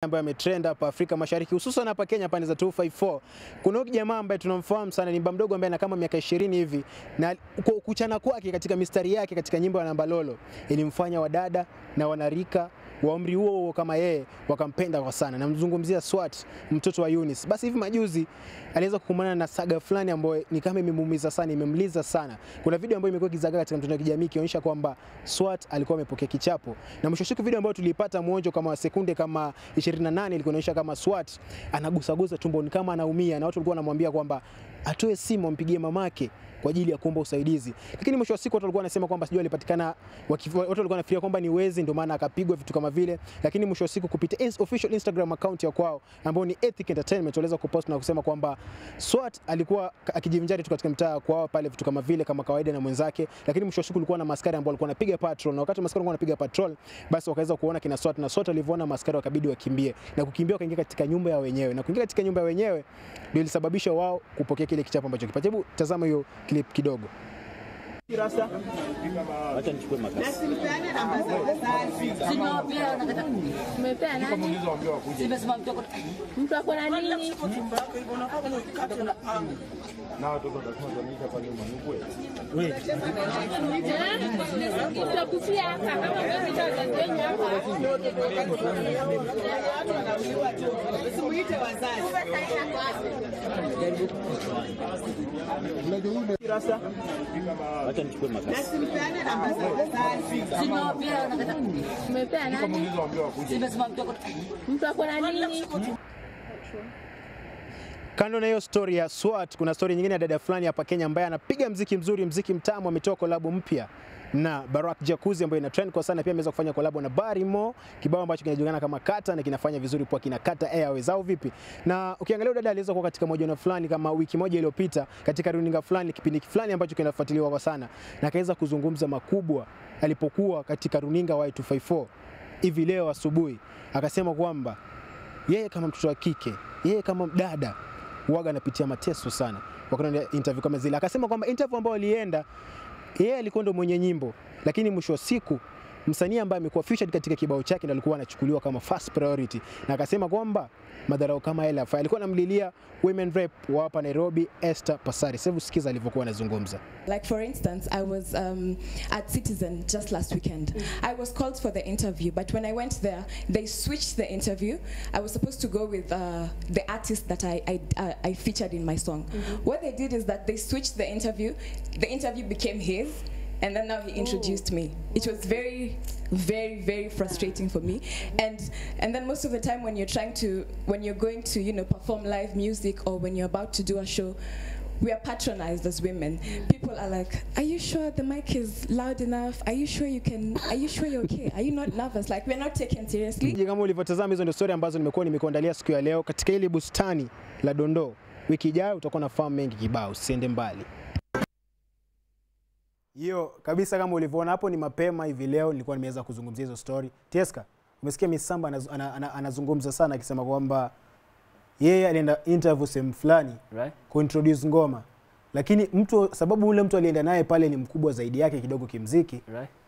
ambayo ametrend hapa Afrika Mashariki hususan hapa Kenya pande za 254. Kuna huyu jamaa ambaye tunamfahamu sana, ni baba mdogo ambaye ana kama miaka 20 hivi, na ku- kuchana kwake katika mistari yake katika nyimbo ya Nambalolo ilimfanya wadada na wanarika wa umri huo huo kama yeye wakampenda kwa sana. Namzungumzia Swat, mtoto wa Eunice. Basi hivi majuzi aliweza kukumbana na saga fulani ambayo ni kama imemuumiza sana, imemliza sana. Kuna video ambayo imekuwa ikizagaa katika mtandao wa kijamii ikionyesha kwamba Swat alikuwa amepokea kichapo, na mwisho wa siku video ambayo tuliipata mwonjo kama wa sekunde kama 28 ilikuwa inaonyesha kama Swat anagusagusa tumboni kama anaumia, na watu walikuwa wanamwambia kwamba atoe simu ampigie mamake kwa ajili ya kuomba usaidizi, lakini mwisho wa siku watu walikuwa wanasema kwamba sijui alipatikana, waki- watu walikuwa wanafikiria kwamba ni wezi, ndio maana akapigwa vitu kama vile, lakini mwisho wa siku kupitia ins- official Instagram account ya kwao ambao ni Ethic Entertainment waliweza kupost na kusema kwamba Swat alikuwa ka- akijivinjari tu katika mtaa kwao pale vitu kama vile kama kawaida na mwenzake, lakini mwisho wa siku kulikuwa na maskari ambao walikuwa wanapiga patrol, na wakati maskari walikuwa wanapiga patrol, basi wakaweza kuona kina Swat na Swat alivyoona maskari wakabidi wakimbie, na kukimbia wakaingia katika nyumba ya wenyewe, na kuingia katika nyumba ya wenyewe ndio ilisababisha wao kupokea kile kichapo ambacho kipata. Hebu tazama hiyo clip kidogo. Acha nichukue makasi. Umepea nani? Mtu ako na nini? Eh? Tutakufia hapa kama mimi nitawajenga hapa. Acha nichukue makasi. Umepea nani? Mtu ako na nini? Kando na hiyo story ya Swat, kuna story nyingine ya dada fulani hapa Kenya ambaye anapiga mziki mzuri, mziki mtamu. Ametoa kolabo mpya na Barak Jacuzzi ambayo ina trend kwa sana. Pia ameweza kufanya kolabo na Barimo, kibao ambacho kinajulikana kama Kata na kinafanya vizuri kwa kina Kata Airways au vipi? Na ukiangalia dada aliweza kuwa katika mahojiano fulani kama wiki moja iliyopita katika runinga fulani, kipindi fulani ambacho kinafuatiliwa kwa sana, na akaweza kuzungumza makubwa alipokuwa katika runinga Y254 hivi leo asubuhi, akasema kwamba yeye kama mtoto wa kike, yeye kama dada waga anapitia mateso sana wakati wa interview kama zile. Akasema kwamba interview ambayo alienda yeye alikuwa ndo mwenye nyimbo, lakini mwisho wa siku msanii ambaye amekuwa featured katika kibao chake ndo alikuwa anachukuliwa kama first priority, na akasema kwamba madharau kama yale hafai. Alikuwa anamlilia women rep wa hapa Nairobi, Esther Pasari. Sasa hebu sikiza alivyokuwa anazungumza. Like for instance, I was um, at Citizen just last weekend. I was called for the interview, but when I went there, they switched the interview. I was supposed to go with uh, the artist that I I, uh, I featured in my song. What they did is that they switched the interview. The interview became his. And then now he introduced me. It was very, very, very frustrating for me. And and then most of the time when you're trying to when you're going to you know perform live music or when you're about to do a show, we are patronized as women. People are like, "Are you sure the mic is loud enough? Are you sure you can? Are you sure you're okay? Are you not nervous? Like we're not taken seriously." Je, kama ulivyotazama hizo ndio story ambazo nimekuwa nimekuandalia siku ya leo katika hili bustani la Dondoo. Wiki ijayo utakuwa na fahamu mengi kibao, usiende mbali. Hiyo kabisa, kama ulivyoona hapo, ni mapema hivi leo nilikuwa nimeweza kuzungumzia hizo story. Tieska, umesikia Misamba anaz, ana, ana, anazungumza sana akisema kwamba yeye alienda interview sehemu fulani Right? kuintroduce ngoma, lakini mtu sababu ule mtu alienda naye pale ni mkubwa zaidi yake kidogo kimziki, Right?